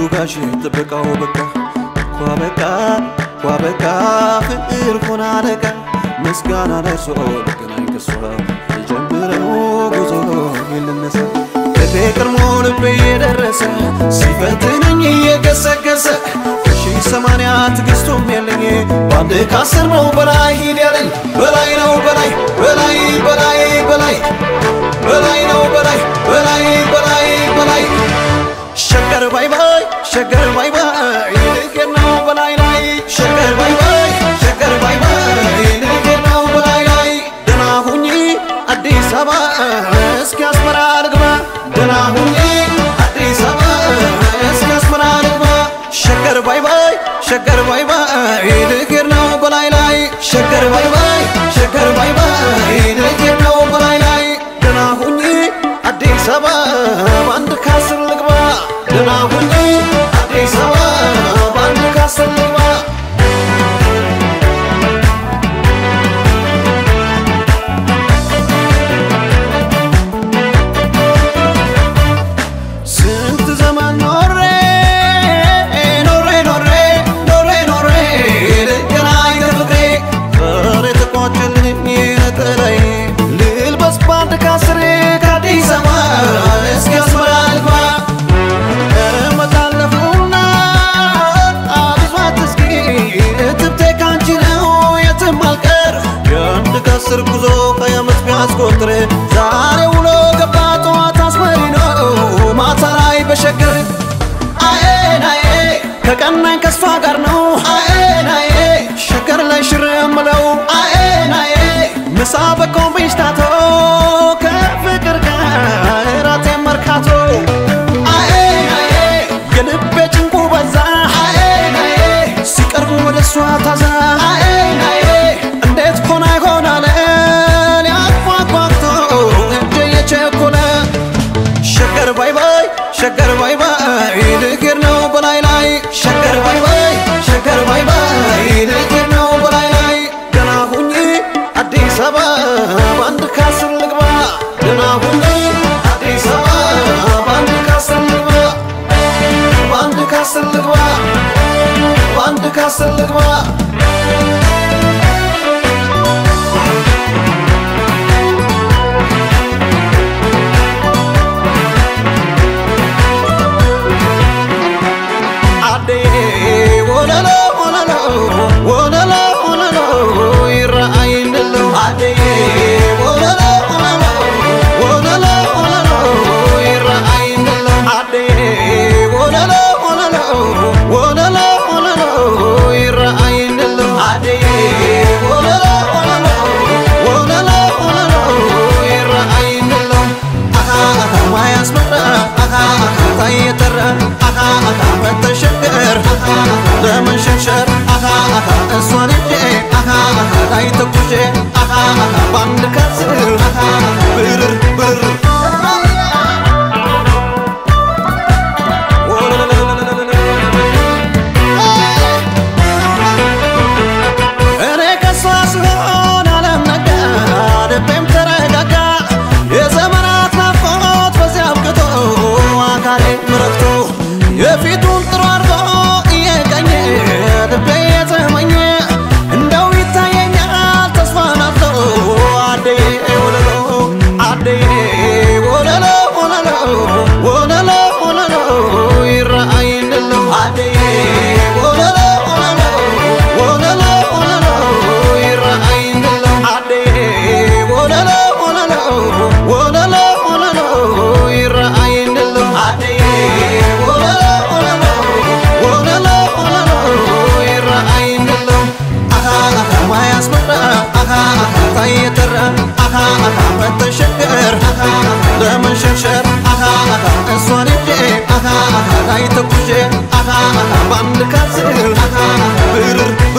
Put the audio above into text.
ጋሽ ጥበቃው በቃ ኳ በቃ ኳ በቃ ፍቅር ሆና አለቃ ምስጋና ደርሶ ልገናኝ ከሷ የጀምረው ጉዞ የልነሳ ልቤ ቀድሞ ልቤ የደረሰ ሲፈትነኝ እየገሰገሰ ከሺህ ሰማንያ ትዕግስቱም የለኝ በአንድ ከአስር ነው በላይ ሂድ ያለኝ በላይ ነው በላይ በላይ በላይ በላይ በላይ ነው በላይ በላይ በላይ በላይ ሸገር ባይ ባይ ሸገር ባይ ባይ ልጌር ነው በላይ ላይ ሸገር ባይ ባይ ሸገር ባይ ባይ ልጌር ነው በላይ ላይ ደህና ሁኚ አዲስ አበባ እስኪ አስመራ ልግባ ደህና ሁኚ አዲስ አበባ እስኪ አስመራ ልግባ ሸገር ባይ ባይ ሸገር ባይ ባይ ልጌር ነው በላይ ላይ ሸገር ባይ ባይ ሸገር ባይ ባይ ልጌር ነው በላይ ላይ ደህና ሁኚ አዲስ አበባ በአንድ ካስር ልግባ ደህና ሁኚ አዲስ አበባ በአንድ ካስር ልግባ ስንት ዘመን ኖሬ ኖሬ ኖሬ ኖሬ ኖሬ ልገናኝ ከፍቅሬ ዛሬ ተቋጨልኝ ነጠላዬ ልልበስ ባንድ ካስሬ ከአዲስ አበባ እስኪ አስመራ ልግባ እመጣለሁና አብዟት እስኪ እትብቴ ካንቺ ነው የትም አልቀር የአንድ ከአስር ጉዞ ሃያ ዓመት ቢያስቆጥር ዛሬ ውሎ ገባ ጠዋት አስመሪ ነው ማታ ላይ በሸገር አዬን አዬ ከቀናኝ ከስፋ ጋር ነው አዬን አዬ ሸገር ላይ ሽር የምለው አዬን አዬ ምሳ በኮምቢስታቶ ከፍቅር ጋር ራቴ መርካቶ አዬን አዬ የልቤ ጭንቁ በዛ አዬን አዬ ሲቀርቡ ወደ እሷ ታዛ አዬን አዬ እንዴት ሆና ይሆናል ሊያፏፏቶ እጄ የቸኮለ ሸገር ባይ ባይ ሸገር ባይ ባይ ልጌር ነው በላይ ላይ ሸገር ባይ ባይ ሸገር ባይ ባይ ልጌር ነው በላይ ላይ ደህና ሁኚ አዲስ አበባ በአንድ ካስር ልግባ ደህና ሁኚ አዲስ አበባ በአንድ ካስር ልግባ በአንድ ካስር ልግባ በአንድ ካስር ልግባ አዴ ወለሎ ወለሎ ወለሎ ወለሎ ይራአይልሎ አዴ ወለሎ ወለሎ ወለሎ ወለሎ ይራአይልሎ አዴ ወለሎ ወለሎ ወለሎ ወለሎ ይራአይልሎ አዴ ወለሎ ወለሎ ወለሎ ወለሎ ይራአይልሎ አሃ አሃ ማያስመራ አሃ አሃ ታየተራ አሃ አሃ መተሸገር ለምን ሸንሸር አሃ አሃ እሷን እንዴ አሃ አሃ ላይ ተኩሼ አሃ አሃ ባንድ ካስር አሃ ብርር ብርር እኔ ከሷ ስሆን አለም ነጋ ልቤም ተረጋጋ የዘመናት ናፍቆት በዚያ አብቅቶ አካሌ ረክቶ የፊቱን ጥሩ አድርጎ እየቀኘ ልቤ የተመኘ እንደው ይታየኛል ተስፋ ናፍቶ አደዬ ወለሎ አደዬ ወለሎ ወለሎ ወለሎ ወለሎ ይራአይልሎ አደዬ ወለሎ ወለሎ ወለሎ ወለሎ ይራአይልሎ አደዬ ወለሎ ወለሎ ወለሎ ወለሎ ይራአይልሎ አደዬ ወለሎ ወለሎ ወለሎ ወለሎ ይራአይልሎ አሃ አሃ ማያስመራ አሃ አሃ ታየተራ አሃ አሃ መተሸገር አሃ ለመሸርሸር አሃ አሃ እሷን እንዴ አሃ አሃ ላይ ተኩሼ አሃ አሃ ባንድ ካስር አሃ ብርር